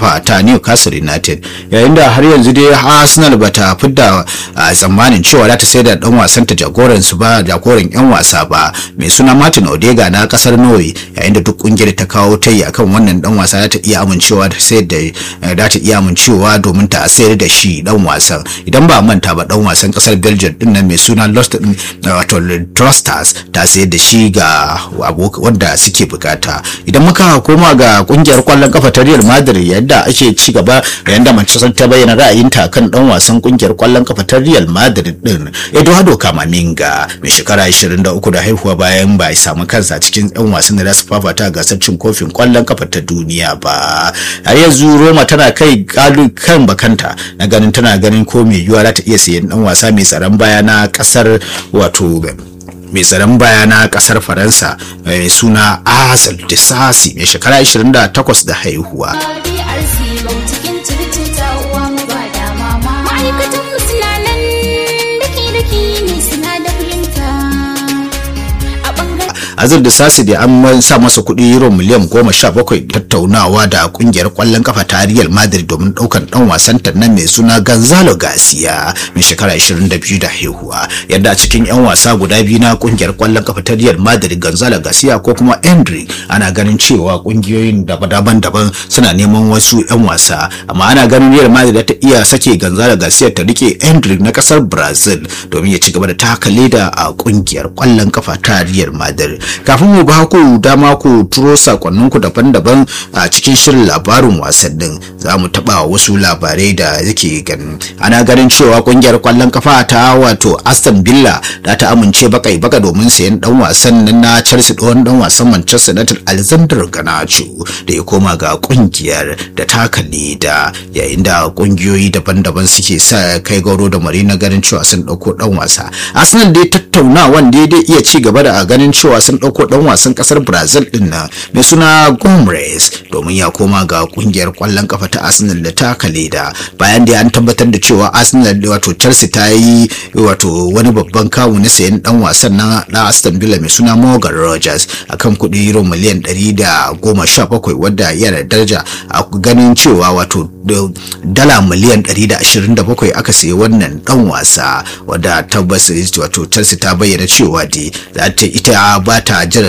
kafa ta Newcastle United yayin da har yanzu dai Arsenal bata fidda tsammanin cewa za ta sai da dan wasan ta jagoran su ba jagoran yan wasa ba mai suna Martin Odega na kasar Norway yayin da duk kungiyar ta kawo tayi akan wannan dan wasa za ta iya amincewa da sayar da za ta iya amincewa domin ta sayar da shi dan wasan idan ba manta ba dan wasan kasar Belgium din nan mai suna Lost wato Trusters ta sayar da shi ga wanda suke bukata idan muka koma ga kungiyar kwallon kafa ta Real Madrid yadda ake ci gaba yadda Manchester ta bayyana ra'ayinta kan dan wasan kungiyar kwallon kafa ta Real Madrid din Eduardo Camavinga mai shekara 23 da haihuwa bayan ba ya samu kansa cikin yan wasan da su fafata gasar cin kofin kwallon kafa ta duniya ba har yanzu Roma tana kai kalu kan bakanta na ganin tana ganin ko mai yiwuwa za ta iya sayan dan wasa mai tsaron baya na kasar wato mai tsaron baya na kasar faransa mai suna azal disasi mai shekara 28 da haihuwa azur da sasi da an sa masa kuɗi euro miliyan goma sha bakwai tattaunawa da kungiyar kwallon kafa ta Real Madrid domin ɗaukan ɗan wasan ta nan mai suna Gonzalo Garcia mai shekara 22 da haihuwa yadda a cikin 'yan wasa guda biyu na kungiyar kwallon kafa ta Real Madrid Gonzalo Garcia ko kuma Endrick ana ganin cewa kungiyoyin daban-daban suna neman wasu 'yan wasa amma ana ganin Real Madrid ta iya sake Gonzalo Garcia ta rike Endrick na kasar Brazil domin ya ci gaba da taka leda a kungiyar kwallon kafa ta Real Madrid kafin mu ba ku dama ku turo sakonninku daban-daban a cikin shirin labarin wasannin za mu taɓa wasu labarai da yake ganin ana ganin cewa kungiyar kwallon kafa ta wato aston villa da ta amince bakai baka domin sayan dan wasan na chelsea ɗan dan wasan manchester united alexander ganacho da ya koma ga kungiyar da ta kalli da yayin da kungiyoyi daban-daban suke sa kai gauro da mari na ganin cewa sun ɗauko dan wasa arsenal dai tattaunawan daidai iya ci gaba da ganin cewa sun ɗauko ɗan wasan ƙasar brazil ɗin nan mai suna gomez domin ya koma ga ƙungiyar ƙwallon kafa ta arsenal da ta da bayan da an tabbatar da cewa arsenal wato chelsea ta yi wato wani babban kawu na sayan ɗan wasan na na aston villa mai suna morgan rogers akan kuɗi euro miliyan ɗari da goma sha bakwai wadda yana daraja a ganin cewa wato dala miliyan ɗari da ashirin da bakwai aka sayi wannan ɗan wasa wadda tabbas wato chelsea ta bayyana cewa dai za ta ita ba ta jira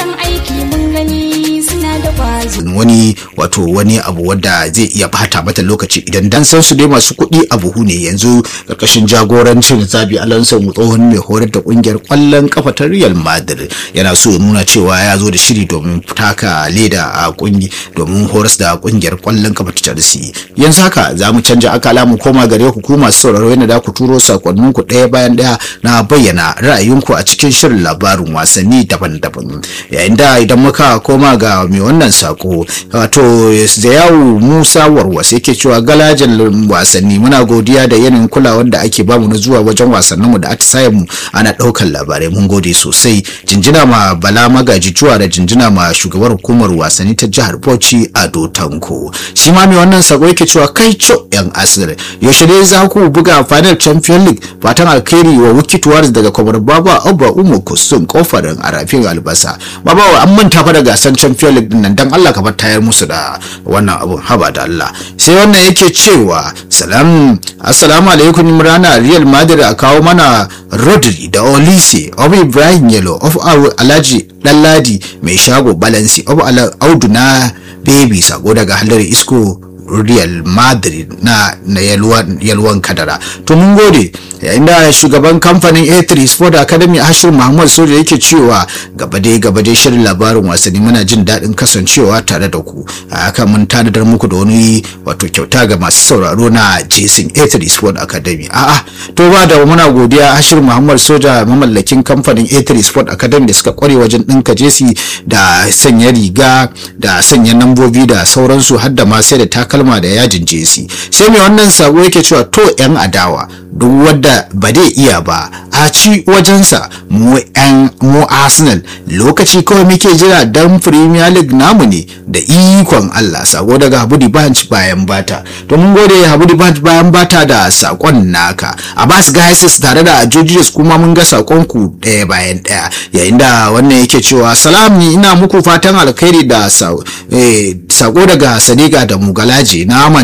wani wato wani abu wadda zai iya bata mata lokaci idan dan san su dai masu kuɗi a buhu ne yanzu karkashin jagorancin zabi alonso tsohon mai horar da kungiyar kwallon kafa ta real madrid yana so ya nuna cewa ya zo da shiri domin taka leda a kungi domin horas da kungiyar kwallon kafa ta chelsea yanzu haka za mu canja akala mu koma gare ku kuma masu sauraro yana da ku turo sakonnin ku ɗaya bayan ɗaya na bayyana ra'ayinku a cikin shirin labarin wasanni daban-daban yayin da idan muka koma ga mai wannan sako wato zayawu musa warwas yake cewa galajan wasanni muna godiya da yanayin kulawar da ake bamu na zuwa wajen wasannin mu da atisayen mu ana ɗaukar labarai mun gode sosai jinjina ma bala magaji cuwa da jinjina ma shugabar hukumar wasanni ta jihar bauchi ado tanko shi ma mai wannan sako yake cewa kai co yan asir yaushe dai za ku buga final champion league fatan alkhairi wa wikituwar daga kwamar baba abba umu kusum kofarin arafin albasa baba an manta fa da gasar champion league din nan dan Allah ka bar tayar musu da wannan abun haba da Allah sai wannan yake cewa salam assalamu alaikum imrana real madrid a kawo mana rodri da olise of ibrahim yelo of alhaji ɗanladi mai shago balansi of audu na baby sako daga halar isko real madrid na, na yalwan, yalwan kadara to mun gode yayin da shugaban kamfanin a3 sport academy hashir muhammad soja yake cewa gaba dai gaba dai shirin labarin wasanni muna jin daɗin kasancewa tare da ku a haka mun tanadar muku da wani wato kyauta ga masu sauraro na jason a3 sport academy a'a to ba da muna godiya hashir muhammad soja mamallakin kamfanin a3 sport academy da suka kware wajen ɗinka jesi da sanya riga da sanya nambobi da sauransu har da ma sai da takalma da yajin jesi sai mai wannan sabo yake cewa to yan adawa duk wadda ba dai iya ba a ci wajensa mu yan mu arsenal lokaci kawai muke jira dan premier league namu ne da ikon allah sako daga habudi banch bayan bata to mun gode habudi banch bayan bata da sakon naka abbas gaisis tare da jojiyos kuma mun ga sakon ku ɗaya bayan ɗaya yayin da wannan yake cewa salam ni ina muku fatan alkhairi da sako daga sadiqa da mugalaje na